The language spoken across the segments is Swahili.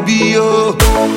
baby oh.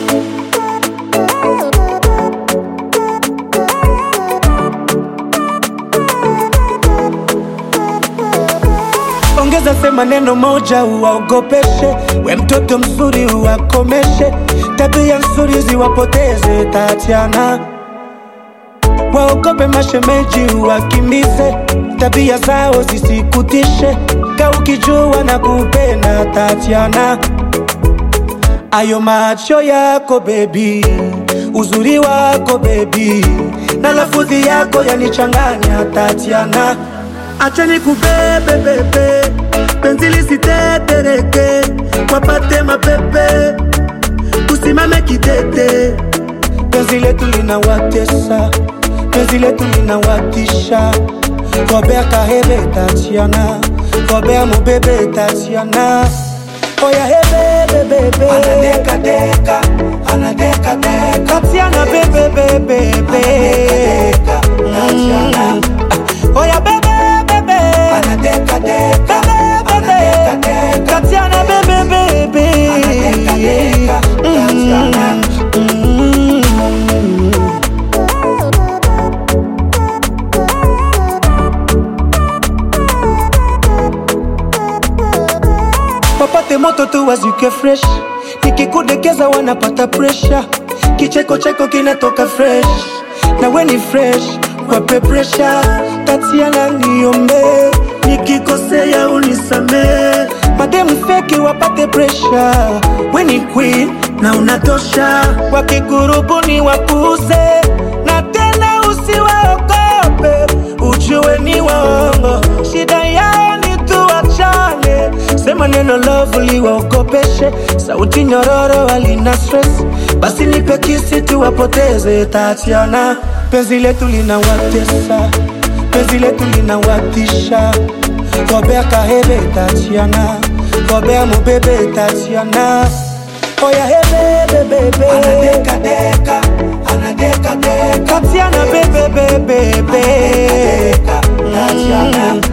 ongeza sema neno moja uwaogopeshe, we mtoto mzuri uwakomeshe, tabia nzuri ziwapoteze Tatiana, waogope mashemeji uwakimbize, tabia zao zisikutishe, ka ukijua na kupenda Tatiana, ayo macho yako bebi, uzuri wako bebi, na lafudhi yako yanichanganya Tatiana, acha nikubebe bebe, penzi lisitetereke, wapate mapepe, usimame kidete, penzi letu linawatesa, penzi letu linawatisha, Robert Kahebe Tatiana, Robert Mubebe Tatiana, oya hebe bebe, anadeka deka, anadeka deka, Tatiana bebe bebe bebe, Tatiana, oya bebe bebe, anadeka deka, bebe bebe, Tatiana bebe bebe, anadeka deka, Tatiana. Mm. wapate moto tu wazuke fresh, nikikudekeza wanapata presha, kicheko cheko kinatoka fresh, na we ni fresh, wape presha, Tatiana niombe, nikikosea unisamee, mademu feki wapate presha, we ni queen na unatosha, wakikurubuni wapuze, na tena usiwaogope, ujue ni waongo, shida yao ni tuachane, sema neno lovely waogopeshe, sauti nyororo walina stress, basi nipe kisi tuwapoteze Tatiana, penzi letu linawatesa, penzi letu linawatisha, Robert Kahebe Tatiana, Robert Mubebe Tatiana, oya hebe bebe, anadeka deka, anadeka deka, Tatiana bebe bebe bebe, Tatiana.